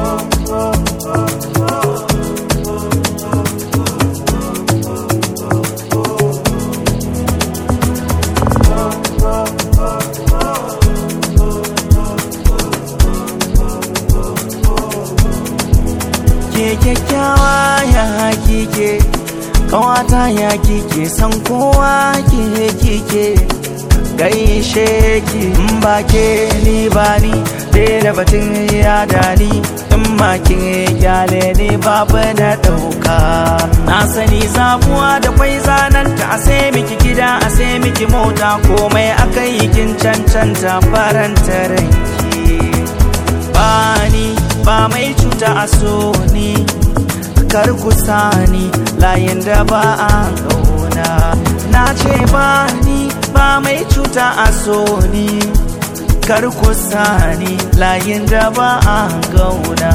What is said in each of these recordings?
ke kyakkyawa ya kike kawata ya kike san kowa ke kike gaishe ki in ba ke ni ba ni da batun ya dani in ma kin gyale ni babu na dauka na sani zabuwa da kwai zananta a sai miki gida a sai miki mota komai aka yi kin cancanta faranta ranki ba ni ba mai cuta a so ni kar ku sani layin da ba a gauna na ce ba ni ba mai cuta a so ni kar ku sani layin da ba a gauna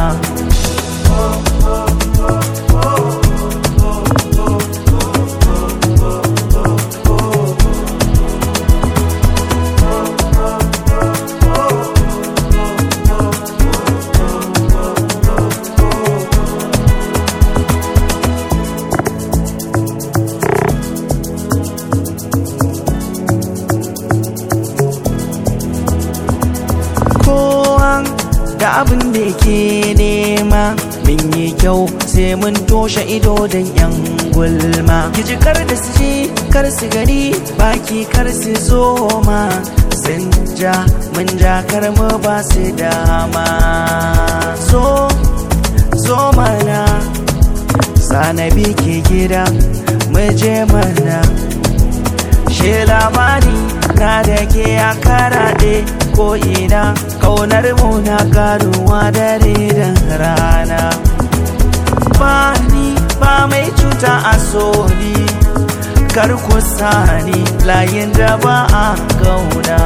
kowa da abin da ke nema min yi kyau sai mun toshe ido don yan gulma kiji kar da su ji kar su gani baki kar su zo ma sun ja mun ja kar mu ba su dama zo zo mana sanabi ke gida mu je mana she labari na da ke a karaɗe ko ina kaunar mu na karuwa dare da rana ba ni ba mai cuta a soni kar ku sani layin da ba a gauna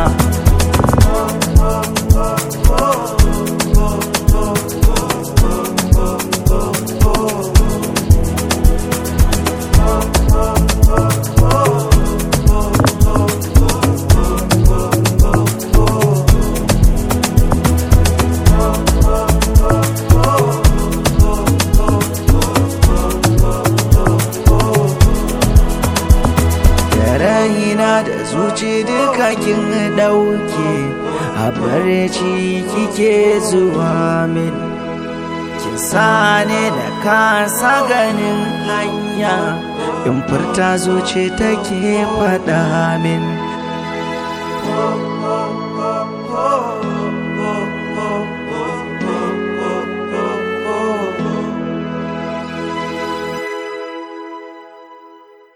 da raina da zuci duka kin dauke a barci kike zuwa min kin sane da kasa ganin hanya in furta zuci take faɗa min